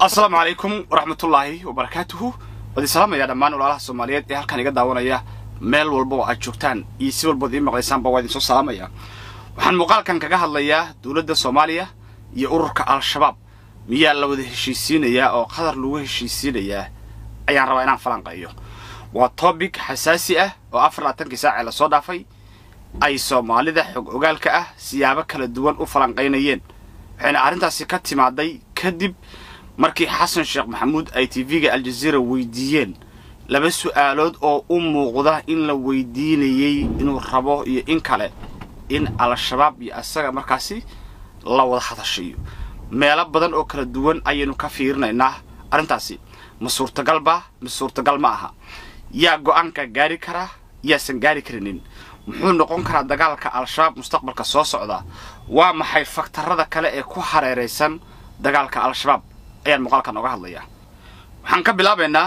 asalaamu calaykum waraxmatullaahi wabarakaatuhu waad islaamaya dhammaan walaalaha soomaaliyeed ee halkan iga daawanaya meel walba oo aad joogtaan iyo si walbood ii maqlaysaanba waa idinsoo salaamaya waxaan muuqaalkan kaga hadlayaa dowladda soomaaliya iyo ururka al-shabaab miyaa la wada heshiisiinayaa oo qadar lagu heshiisiinayaa ayaan rabaa inaan falanqeeyo waa tobic xasaasi ah oo afar labaatankii saacee lasoo dhaafay ay soomaalida xog ogaalka ah siyaabo kala duwan u falanqaynayeen waxayna arrintaasi ka timaaday kadib markii xasan sheekh maxamuud ay tv-ga aljaziira weydiiyeen laba su'aalood oo u muuqda in la weydiinayey inuu rabo iyo in kale in al-shabaab iyo asaga markaasi la wada hadashayo meelo badan oo kala duwan ayaynu ka fiirinaynaa arrintaasi ma suurtagalba ma suurtagal ma aha yaa go'aanka gaari karaa yaasan gaari karinin muxuu noqon karaa dagaalka al-shabaab mustaqbalka soo socda waa maxay faktarada kale ee ku hareeraysan dagaalka al-shabaab ayaan muuqaalkan oga hadlayaa waxaan ka bilaabaynaa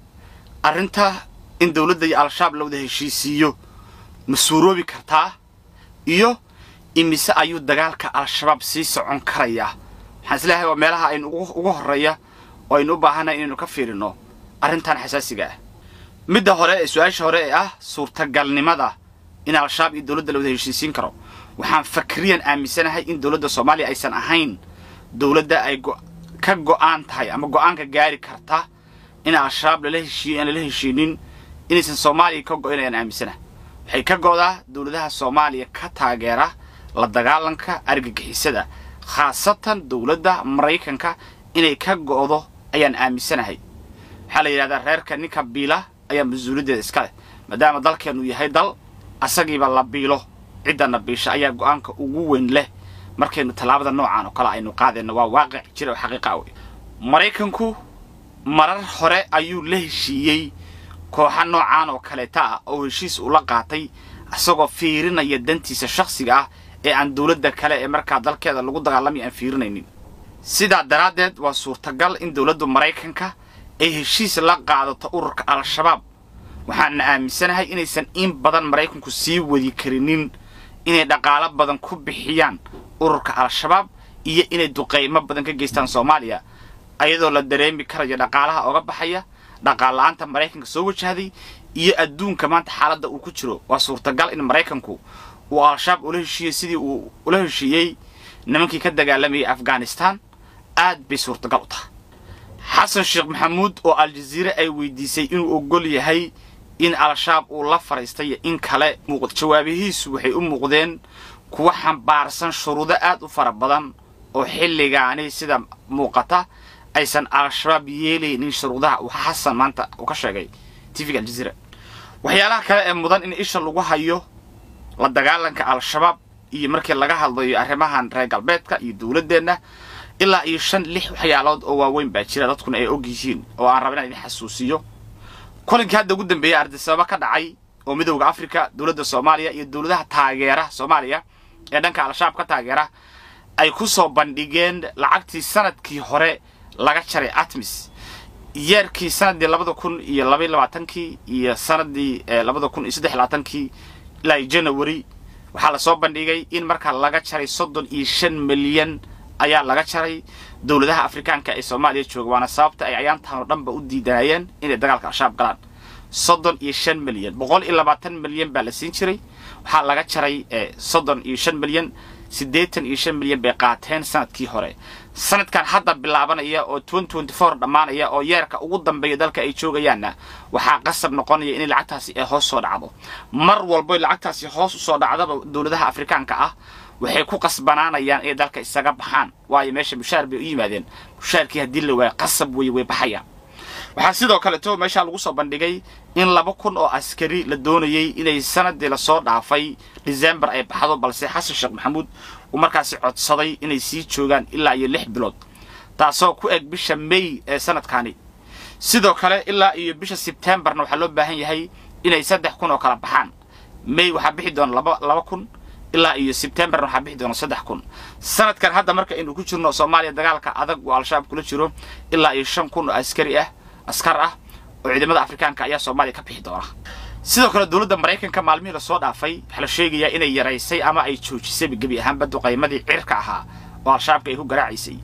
arrinta in dowladda iyo al-shabaab la wada heshiisiiyo ma suuroobi kartaa iyo imise ayuu dagaalka al-shabaab sii socon karayaa waxaan isleeyahay waa meelaha aynu ugu horreeya oo aynu u baahannahay inaynu ka fiirinno arrintan xasaasiga ah midda hore ee su-aasha hore ee ah suurtagalnimada in al-shabaab iyo dowladda la wada heshiisiin karo waxaan fakriyan aaminsanahay in dowladda soomaaliya aysan ahayn dowladda ay ka go'aan tahay ama go'aanka gaari karta in al-shabaab lala heshiiyo aan lala heshiinin inaysan soomaaliya ka go'in ayaan aaminsanahay waxay ka go'daa dowladaha soomaaliya ka taageera la dagaalanka argagixisada khaasatan dowladda maraykanka inay ka go'do ayaan aaminsanahay waxaa la yidhahdaa reerka ninka biila ayaa mas-uuliyaddeeda iska leh maadaama dalkeennu yahay dal asagiiba la biilo ciddana biisha ayaa go'aanka ugu weyn leh markaynu tallaabada noocaan oo kale aynu qaadayno waa waaqic jira oo xaqiiqa wey maraykanku marar hore ayuu la heshiiyey kooxa noocaan oo kaleeta ah oo heshiis ula qaatay isagoo fiirinaya dantiisa shakhsiga ah ee aan dowladda kale ee markaa dalkeeda lagu dagaalamaya aan fiirinaynin sidaa daraaddeed waa suurtagal in dowladda maraykanka ay heshiis la qaadato ururka al-shabaab waxaana aaminsanahay inaysan in badan maraykanku sii wadi karinin inay dhaqaalo badan ku bixiyaan ururka al-shabaab iyo inay duqaymo badan ka geystaan soomaaliya ayadoo la dareemi karayo dhaqaalaha oga baxaya dhaqaal-la'aanta maraykanka soo wajahday iyo adduunka maanta xaaladda uu ku jiro waa suurtagal in maraykanku uu al-shabaab ula heshiiyey sidii uu ula heshiiyey nimankii ka dagaalamayay afghanistan aad bay suurtagal u tahay xasan sheekh maxamuud oo aljaziire ay weydiisay inuu ogol yahay in al-shabaab uu la fadhiistay in kale jawaabihiisu waxay u muuqdeen kuwa xambaarsan shuruudo aad u fara badan oo xilligaani sida muuqata aysan al-shabaab yeelaynin shuruudaha uu xasan maanta uu ka sheegay tvga aljaziira waxyaalaha kale ee mudan in isha lagu hayo la dagaalanka al-shabaab iyo markii laga hadlayo arrimahan reer galbeedka iyo dowladdeenna ilaa iyo shan lix waxyaalood oo waaweyn baa jira dadkuna ay og yihiin oo aan raba inaan idin xasuusiyo kulankii hadda ugu dambeeyey ardisababa ka dhacay oo midowda afrika dowladda soomaaliya iyo dowladaha taageera soomaaliya ee dhanka al-shabaab ka taageera ay ku soo bandhigeen lacagtii sanadkii hore laga jaray atmis yeerkii sanadii labada kun iyo labaiy labaatankii iyo sanadii labada kun iyo saddex labaatankii ilaa janawari waxaa lasoo bandhigay in markaa laga jaray soddon iyo shan milyan ayaa laga jaray dowladaha afrikaanka ee soomaaliya jooga waana sababta ay ayaantan oo dhanba u diidanayeen inay dagaalka al-shabaab galaan soddon iyo shan milyan boqol iyo labaatan milyan baa la siin jiray waxaa laga jaray soddon iyo shan milyan siddeetan iyo shan milyan bay qaateen sanadkii hore sanadkan hadda bilaabanaya oo dhammaanaya oo yeerka ugu dambeeya dalka ay joogayaanna waxaa qasab noqonaya inay lacagtaasi ay hoos soo dhacdo mar walbo lacagtaasi hoos usoo dhacdaba dowladaha afrikaanka ah waxay ku qasbanaanayaan inay dalka isaga baxaan waayo meesha mushaar bay u yimaadeen mushaarkii haddii la waayo qasab wey way baxayaan waxaa sidoo kaleto meeshaa lagu soo bandhigay in laba kun oo askari la doonayey inay sanadii lasoo dhaafay december ay baxdo balse xasan sheekh maxamuud uu markaasi codsaday inay sii joogaan ilaa iyo lix bilood taasoo ku eg bisha may ee sanadkaani sidoo kale ilaa iyo bisha sebtembarna waxaa loo baahan yahay inay saddex kun oo kala baxaan may waxaa bixi doona laba laba kun ilaa iyo sebtembarna waxaa bixi doona saddex kun sanadkan hadda marka aynu ku jirno soomaaliya dagaalka adag uu al-shabaab kula jiro ilaa iyo shan kun oo askari ah askar ah oo ciidamada afrikaanka ayaa soomaaliya ka bixi doona sidoo kale dowladda maraykanka maalmihii lasoo dhaafay waxaa la sheegayaa inay yaraysay ama ay joojisayba gebi ahaanba duqaymadii cirka ahaa oo al-shabaabka ay ku garaacaysay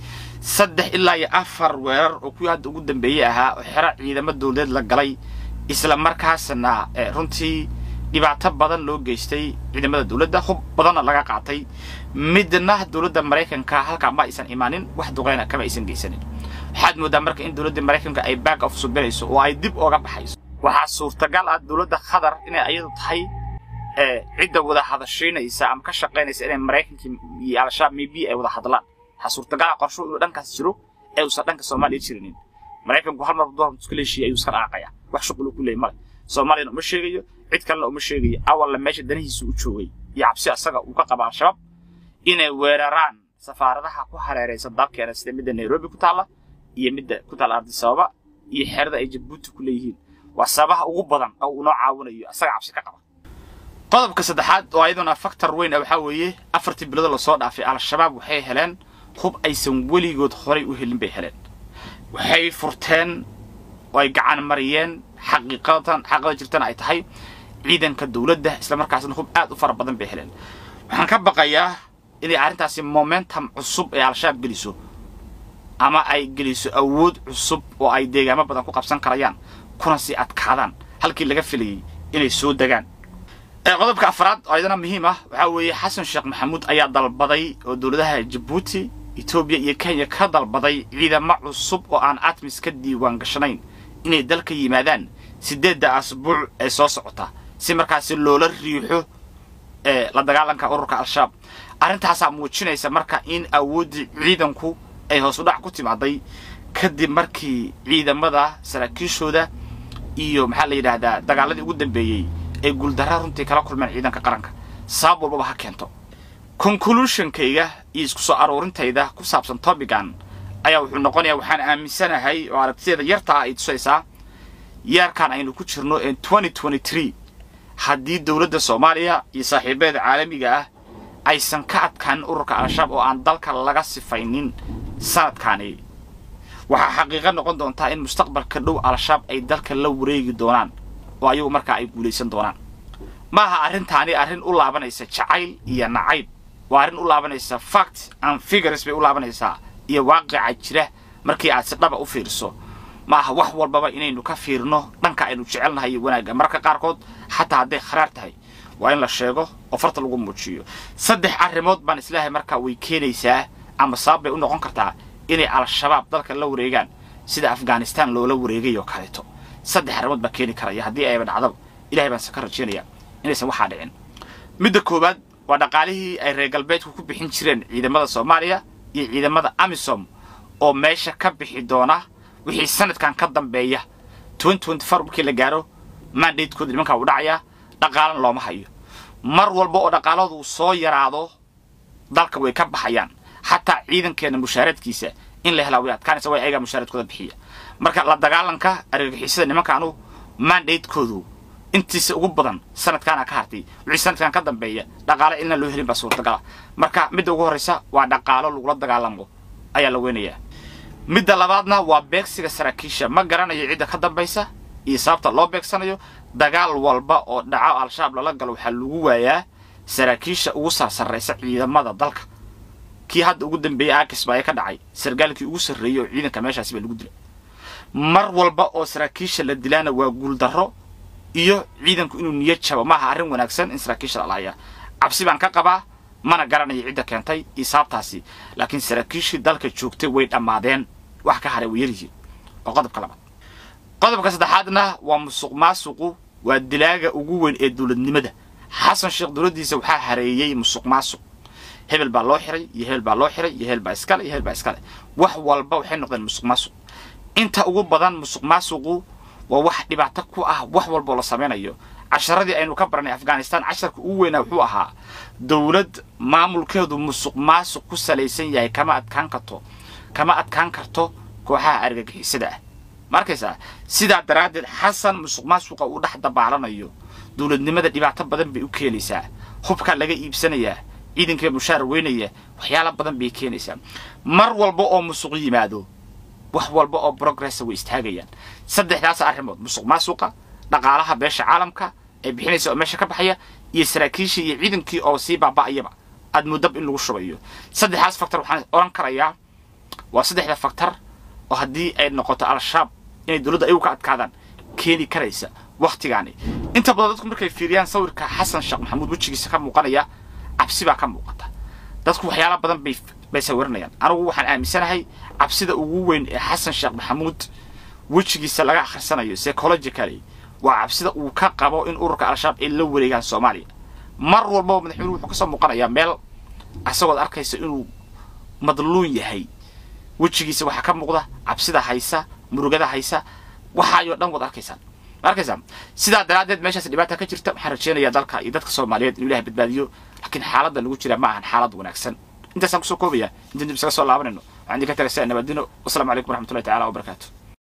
saddex ilaa iyo afar weerar oo kuwii hadda ugu dambeeyey ahaa oo xero ciidamo dowladeed la galay isla markaasna runtii dhibaato badan loo geystay ciidamada dowladda hub badanna laga qaatay midna dowladda maraykanka halkaa ma aysan imaanin wax duqeyna kama aysan geysanin waxaad moodaa marka in dowladda maraykanka ay back of subinayso oo ay dib ooga baxayso waxaa suurtagal ah dowladda qatar inay ayadu tahay cidda wada hadashaynaysa ama ka shaqaynaysa inay maraykanka iyo al-shabaab maybe ay wada hadlaan waxaa suurtagal ah qorsho inuu dhankaas jiro ee uusan dhanka soomaaliya jirinin maraykanku hal mar doorka iska leeshiya ayuu iska dhaaqaya wax shuqul uu ku leeyahy male soomaaliyana uma sheegayo cid kalena uma sheegayo awalla meesha danihiisa u joogay iyo cabsi asaga uu ka qaba al-shabaab inay weeraraan safaaradaha ku hareeraysa dalkeena sida midda nairobi ku taalla iyo midda ku taalla ardisababa iyo xerada ay jabuuti ku leeyihiin waa sababaha ugu badan oo uu noo caawinayo asaga cabsi ka qaba qodobka saddexaad oo ayaduna faktor weyn ah waxaa weeye afartii bilood lasoo dhaafay al-shabaab waxay heleen hub aysan weligood horay u helin bay heleen waxay furteen oo ay gacan mariyeen xaqiiqatan xaqiiqada jirtana ay tahay ciidanka dowladda isla markaasna hub aad u fara badan bay heleen waxaan ka baqayaa inay arrintaasi momentum cusub ee al-shabaab geliso ama ay geliso awood cusub oo ay deegaamo badan ku qabsan karayaan kuna sii adkaadaan halkii laga filayay inay soo degaan qodobka afraad oo ayadana muhiim ah waxaa weeye xasan sheekh maxamuud ayaa dalbaday oo dowladaha jabuuti etoobiya iyo kenya ka dalbaday ciidamo cusub oo aan atmis ka diiwaan gashanayn inay dalka yimaadaan siddeedda asbuuc ee soo socota si markaasi loola riixo la dagaalanka ururka al-shabaab arrintaasaa muujinaysa marka in awooddii ciidanku ay hoos u dhac ku timaaday kadib markii ciidamada saraakiishooda iyo maxaa la yidhaahdaa dagaaladii ugu dambeeyey ay guuldarra runtii kala kulmeen ciidanka qaranka sabab walbaba ha keento conclusionkayga iyo isku soo aruurintayda ku saabsan tobigan ayaa wuxuu noqonayaa waxaan aaminsanahay oo aragtideeda yartaa ay tusaysaa yeerkan aynu ku jirno ee twenty twenty three haddii dowladda soomaaliya iyo saaxiibadeeda caalamiga ah aysan ka adkaanin ururka al-shabaab oo aan dalka laga sifaynin sanadkaani waxaa xaqiiqo noqon doontaa in mustaqbalka dhow al-shabaab ay dalka la wareegi doonaan oo ayagu markaa ay guulaysan doonaan maaha arrintaani arrin u laabanaysa jacayl iyo nacayb waa arrin u laabanaysa fact and figures bay u laabanaysaa iyo waaqica jira markii aad si dhaba u fiiriso maaha wax walbaba inaynu ka fiirno dhanka aynu jecelnahay iyo wanaagga mararka qaarkood xataa hadday kharaar tahay waa in la sheego oo farta lagu muujiyo saddex arrimood baan islaahay markaa way keenaysaa ama sabab bay u noqon kartaa inay al-shabaab dalka la wareegaan sida afghanistan loola wareegay oo kaleeto saddex arrimood baa keeni karaya haddii ayba dhacdaba ilahay baan se ka rajaynaya inaysan waxaa dhicin midda koowaad waa dhaqaalihii ay reer galbeedku ku bixin jireen ciidamada soomaaliya iyo ciidamada amisom oo meesha ka bixi doona wixii sanadkan ka dambeeya markii la gaaro mandatekooda nimankaa uu dhacayaa dhaqaalana looma hayo mar walba oo dhaqaaladu soo yaraado dalka way ka baxayaan xataa ciidankeena mushaaradkiisa in la helaa way adkaanaysa way ayagaa mushaaradkooda bixiya marka la dagaalanka argagixisada nimankaanu mandatekoodu intiisa ugu badan sanadkaana ka hartay wixii sanadkan ka dambeeya dhaqaalo inaan loo helin baa suurtagala marka midda ugu horraysa waa dhaqaalo lagula dagaalamo ayaa la weynayaa midda labaadna waa beegsiga saraakiisha ma garanayo cidda ka dambaysa iyo sababta loo beegsanayo dagaal walba oo dhaco al-shabaab lala galo waxaa lagu waayaa saraakiisha ugu sarsarraysa ciidamada dalka kii hadda ugu dambeeyey aakis baa ka dhacay sargaalkii ugu sarreeyey oo ciidanka meeshaasi baa lagu dilay mar walba oo saraakiisha la dilaana waa guuldarro iyo ciidanku inuu niyad jabo maaha arrin wanaagsan in saraakiisha la lahayaa cabsi baan ka qabaa mana garanayo cidda keentay iyo sababtaasi laakiin saraakiishii dalka joogtay way dhammaadeen wax ka haray way yaryihiin oo qodobka labaad qodobka saddexaadna waa musuq maasuqu waa dilaaga ugu weyn ee dowladnimada xasan sheekh dowladdiisa waxaa hareeyey musuq maasuq hebel baa loo xiray iyo hebel baa loo xiray iyo hebel baa iskale iyo hebel baa iskale wax walba waxay noqdeen musuq maasuq inta ugu badan musuq maasuqu waa wax dhibaato ku ah wax walboo la samaynayo casharadii aynu ka baranay afghanistan casharka ugu weynaa wuxuu ahaa dowlad maamulkeedu musuq maasuq ku salaysan yahay kama adkaan karto kama adkaan karto kooxaha argagixisada ah ma arkaysaa sidaa daraaddeed xasan musuq maasuqa uu dhex dabaalanayo dowladnimada dhibaato badan bay u keenaysaa hubkaa laga iibsanayaa ciidankiiba mushaar weynaya waxyaala badan bay keenaysaa mar walba oo musuq yimaado wax walba oo progressa way istaagayaan saddexdaas arrimood musuq maasuqa dhaqaalaha beesha caalamka ee bixinaysa oo meesha ka baxaya iyo saraakiishii iyo ciidankii oo sii baaba'ayaba aad muddab in lagu shubayo saddexdaas factor waxaan odhan karayaa waa saddexda faktar oo haddii ay noqoto al-shabaab inay dowladda ayagu ka adkaadaan keeni karaysa wakhtigaani inta badan dadku markay fiiriyaan sawirka xasan sheekh maxamuud wejigiisa ka muuqanaya cabsi baa ka muuqata dadku waxyaala badan bay bay sawiranayaan anigu waxaan aaminsanahay cabsida ugu weyn ee xasan sheekh maxamuud wejigiisa laga akhrisanayo psychologically waa cabsida uu ka qabo in ururka al-shabaab ay la wareegaan soomaaliya mar walbaba madaxweynuhu wuxuu kasoo muuqanayaa meel isagood arkaysa inuu madluun yahay wejigiisa waxaa ka muuqda cabsida haysa murugada haysa waxaayoo dhan wad arkaysaan ma arkaysaan sidaa daraaddeed meeshaas dhibaata ka jirta waxaan rajeynayaa dalka iyo dadka soomaaliyeed inuu ilahay badbaadiyo laakiin xaaladda lagu jira ma ahan xaalad wanaagsan intaasaan kusoo koobaya intaan dib isaga soo laabanayno waxaan idinka tagay saa nabadino wasalaamu calaykum waraxmatullahi tacala wabarakaatu